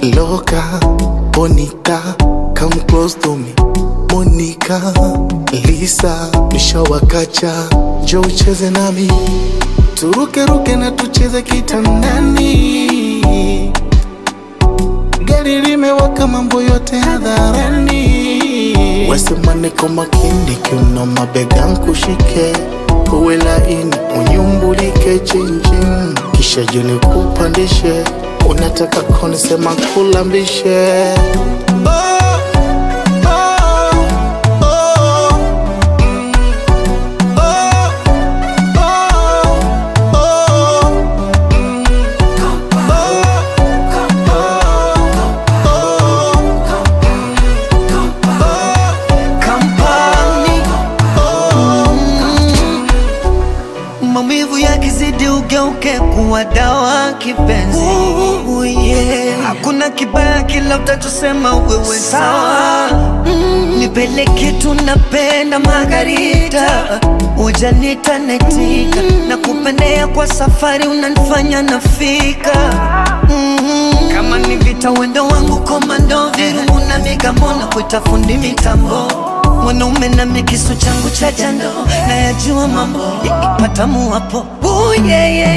Loca, bonita, come close to me. Monica, Lisa, nishawakacha, njoo ucheze nami, turuke ruke na tucheze kitandani. Gari limewaka, mambo yote hadharani. Wesema niko makini, kiuno mabega nkushike, uwe laini, unyumbulike chinchin, kisha juni kupandishe, unataka konisema kulambishe oh, oh, oh, mm, oh, oh, oh, mm, Kampani maumivu yakizidi ugeuke kuwa dawa kipenzi. Ooh, yeah. Hakuna kibaya kila utachosema wewe sawa. Mm, nipeleke tunapenda Margarita, ujanita netika na kupendea kwa safari unanifanya nafika mm, kama ni vita wendo wangu komando virungu na migambo na kuita fundi mitambo mwanaume na mikisu changu cha jando na yajua mambo patamu hapo Ooh, yeah, yeah.